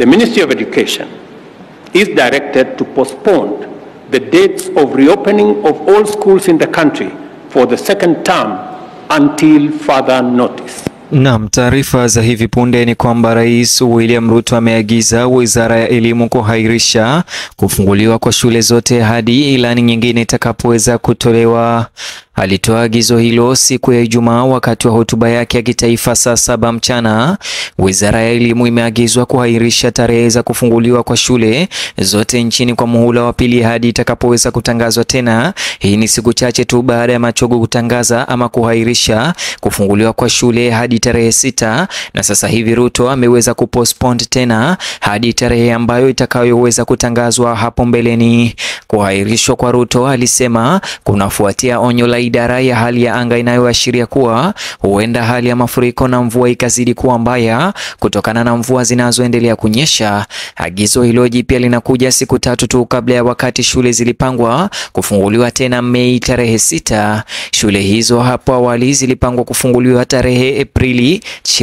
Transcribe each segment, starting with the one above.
The Ministry of Education is directed to postpone the dates of reopening of all schools in the country for the second term until further notice. Naam, taarifa za hivi punde ni kwamba Rais William Ruto ameagiza Wizara ya Elimu kuhairisha kufunguliwa kwa shule zote hadi ilani nyingine itakapoweza kutolewa. Alitoa agizo hilo siku ya Ijumaa wakati wa hotuba yake ya kitaifa saa saba mchana. Wizara ya Elimu imeagizwa kuhairisha tarehe za kufunguliwa kwa shule zote nchini kwa muhula wa pili hadi itakapoweza kutangazwa tena. Hii ni siku chache tu baada ya Machogu kutangaza ama kuhairisha kufunguliwa kwa shule hadi tarehe sita, na sasa hivi Ruto ameweza kupostpone tena hadi tarehe ambayo itakayoweza kutangazwa hapo mbeleni. Kuhairishwa kwa Ruto, alisema kunafuatia onyo la idara ya hali ya anga inayoashiria kuwa huenda hali ya mafuriko na mvua ikazidi kuwa mbaya kutokana na mvua zinazoendelea kunyesha. Agizo hilo jipya linakuja siku tatu tu kabla ya wakati shule zilipangwa kufunguliwa tena Mei tarehe sita. Shule hizo hapo awali zilipangwa kufunguliwa tarehe Aprili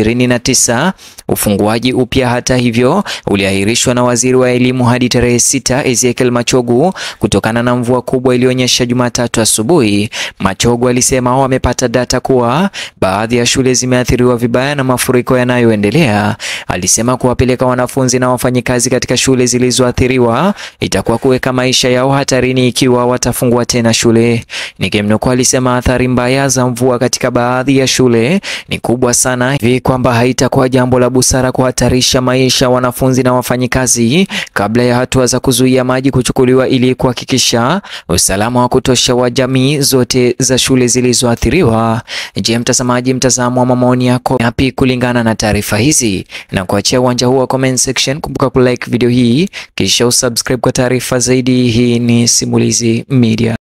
29. Ufunguaji upya hata hivyo uliahirishwa na waziri wa elimu hadi tarehe sita Ezekiel Machogu kutokana na mvua kubwa iliyonyesha Jumatatu asubuhi. Machogu alisema wamepata data kuwa baadhi ya shule zimeathiriwa vibaya na mafuriko yanayoendelea. Alisema kuwapeleka wanafunzi na wafanyikazi katika shule zilizoathiriwa itakuwa kuweka maisha yao hatarini ikiwa watafungua tena shule. Nikimnukuu, alisema athari mbaya za mvua katika baadhi ya shule ni kubwa sana hivi kwamba haitakuwa jambo la busara kuhatarisha maisha ya wanafunzi na wafanyikazi kabla ya hatua za kuzuia maji kuchukuliwa ili kuhakikisha usalama wa kutosha wa jamii zote za shule zilizoathiriwa. Je, mtazamaji, mtazamo wa maoni yako yapi kulingana na taarifa hizi? Na kuachia uwanja huu wa comment section, kumbuka kulike video hii kisha usubscribe kwa taarifa zaidi. Hii ni Simulizi Media.